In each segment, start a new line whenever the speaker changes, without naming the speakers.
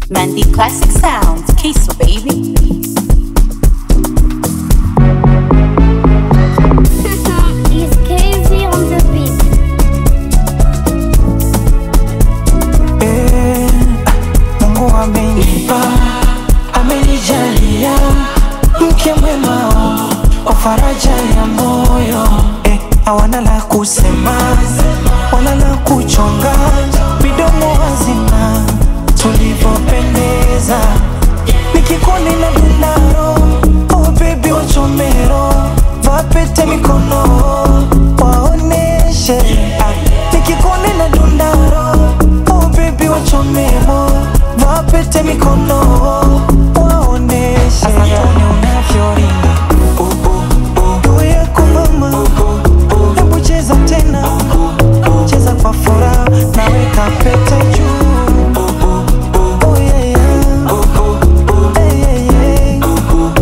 Mandy Classic Sounds, Kiso baby.
It's KV on the beat.
Eh, Mungu amenipa, amenijalia mke mwema wa faraja ya moyo eh, hawana la kusema wala la kuchonga, midomo hazina tulivyopendeza, nikikuona na dunaro oh baby wachomero vapete mikono waoneshe ah, nikikuona na dunaro oh baby wachomero vapete mikono waoneshe Asantoni unavyoringa oh, oh, oh. Juu yako mama hebu cheza tena cheza kwa furaha naweka pete juu Oh, yeah, yeah. Hey, yeah, yeah.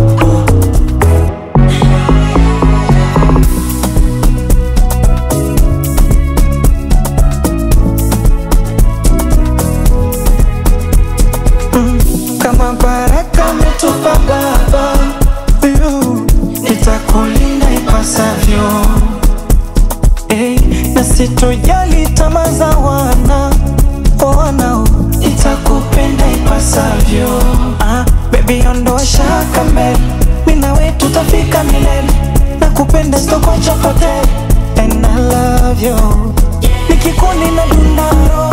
kama baraka ametupa baba yu, nitakulinda ipasavyo hey, na sitojali tamaa za wana wanao nitakupenda ipasavyo ah, bebi ondoa shaka mbele mina we tutafika milele na kupenda sitokocha pote and I love you nikikuoni na dunaro